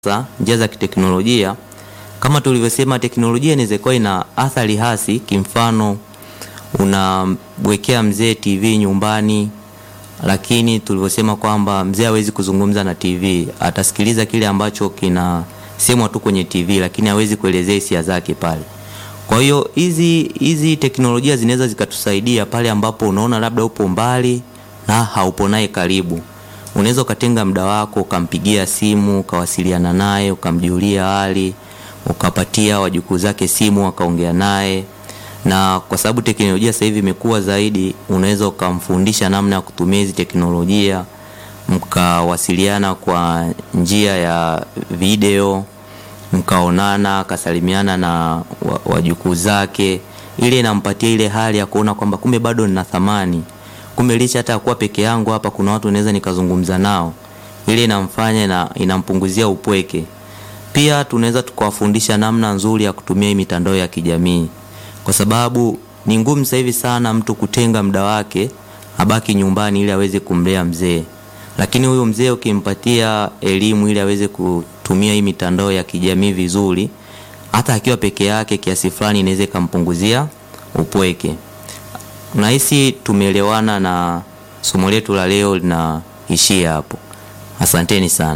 Sasa njia za kiteknolojia kama tulivyosema, teknolojia inaweza kuwa ina athari hasi. Kimfano, unamwekea mzee TV nyumbani, lakini tulivyosema kwamba mzee hawezi kuzungumza na TV, atasikiliza kile ambacho kinasemwa tu kwenye TV, lakini hawezi kuelezea hisia zake pale. Kwa hiyo hizi hizi teknolojia zinaweza zikatusaidia pale ambapo unaona labda upo mbali na haupo naye karibu unaweza ukatenga muda wako ukampigia simu ukawasiliana naye ukamjulia hali ukapatia wajukuu zake simu wakaongea naye, na kwa sababu teknolojia sasa hivi imekuwa zaidi, unaweza ukamfundisha namna ya kutumia hizi teknolojia, mkawasiliana kwa njia ya video, mkaonana, akasalimiana na wajukuu zake, ile inampatia ile hali ya kuona kwamba kumbe bado nina thamani kumbe licha hata kuwa peke yangu hapa kuna watu naweza nikazungumza nao, ile inamfanya na inampunguzia upweke. Pia tunaweza tukawafundisha namna nzuri ya kutumia hii mitandao ya kijamii, kwa sababu ni ngumu sasa hivi sana mtu kutenga muda wake abaki nyumbani ili aweze kumlea mzee, lakini huyu mzee ukimpatia elimu ili aweze kutumia hii mitandao ya kijamii vizuri, hata akiwa peke yake, kiasi fulani inaweza ikampunguzia upweke. Nahisi tumeelewana na somo letu la leo linaishia hapo. Asanteni sana.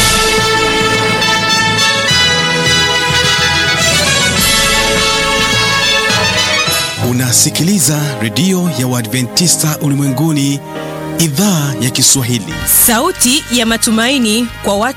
Unasikiliza redio ya Waadventista Ulimwenguni, idhaa ya Kiswahili, sauti ya matumaini kwa watu